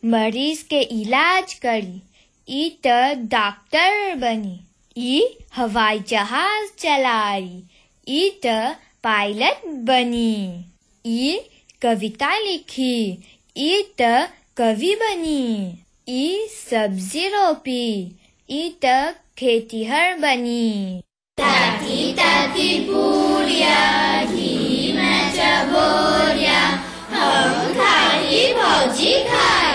मरीज के इलाज करी ई त डॉक्टर बनी ई हवाई जहाज चलाई ई त पायलट बनी ई कविता लिखी ई त कवि बनी ई सब्जी रोपी ई त खेतीहर बनी ताती ताती बुढ़िया